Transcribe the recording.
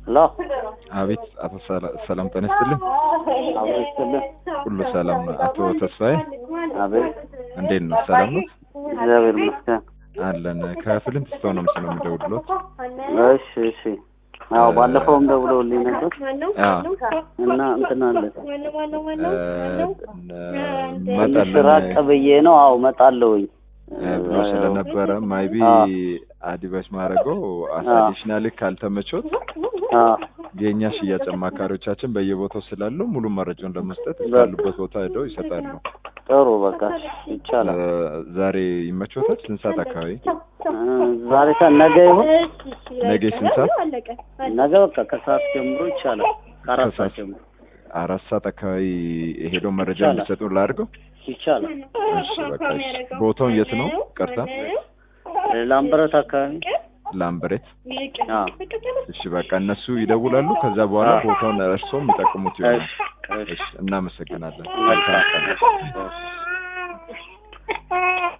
ሄሎ አቤት አቶ ሰላ- ሰላም ጤና ይስጥልኝ። አብሮ ይስጥልኝ። ሁሉ ሰላም ነው? አቶ ተስፋዬ አቤት እንዴት ነው? ሰላም ነው? እግዚአብሔር ይመስገን። አለን ከፊልም ትስተው ነው ምስለው የሚደውልሎት። እሺ እሺ። አዎ ባለፈውም ደውለውልኝ ነበር አዎ እና እንትን አለ መጠን ትንሽ ራቅ ብዬ ነው። አዎ እመጣለሁኝ ብሎ ስለነበረ ማይቢ አዎ። አዲቫይስ ማድረገው አዲሽናል ካልተመቾት አዎ የእኛ ሽያጭ አማካሪዎቻችን በየቦታው ስላሉ ሙሉ መረጃውን ለመስጠት እስካሉበት ቦታ ሄደው ይሰጣሉ። ጥሩ በቃ ይቻላል። እ፣ ዛሬ ይመቾታል? ስንት ሰዓት አካባቢ? እ፣ ዛሬ ሰ- ነገ ይሁን ነገ ስንት ሰዓት? ነገ በቃ ከሰዓት ጀምሮ ይቻላል። ከአራት ሰዓት ከሰዓት ጀምሮ አራት ሰዓት አካባቢ ሄደው መረጃ ይቻላል። እንዲሰጡ ላድርገው። ይቻላል። እሺ በቃ እሺ። ቦታው የት ነው? ቀርታ ላምበረት አካባቢ ላምበሬት። አዎ እሺ በቃ እነሱ ይደውላሉ። ከዛ በኋላ አዎ። ቦታውን እርስዎም የሚጠቅሙት ይሆናል። እሺ እሺ እሺ እናመሰግናለን። መልካም መልካም ቀን። እሺ።